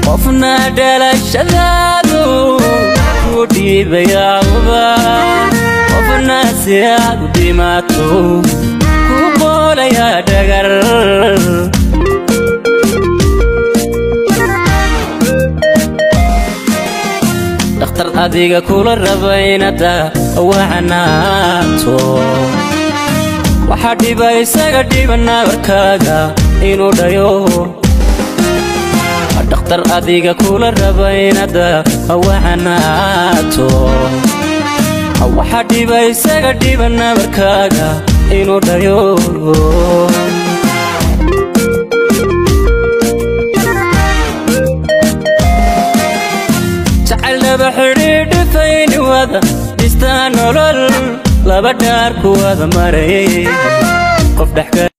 qofna dhalashadaadu ku dhiibayauba qofna si aad u dhimaato ku qoolaya dhagar dhakhtar adiga kula raba inada wacanaato waxaa dhiba isaga dhiba nabarkaaga inuu dhayo dhakhtar adiga kula raba inada wacanaato waxaa dhiba isaga dhiba nabarkaaga inuu dhayo jacayldhaba xidhiidhifayni wada dhistaa nolol laba dhaar ku wada maray qof dhex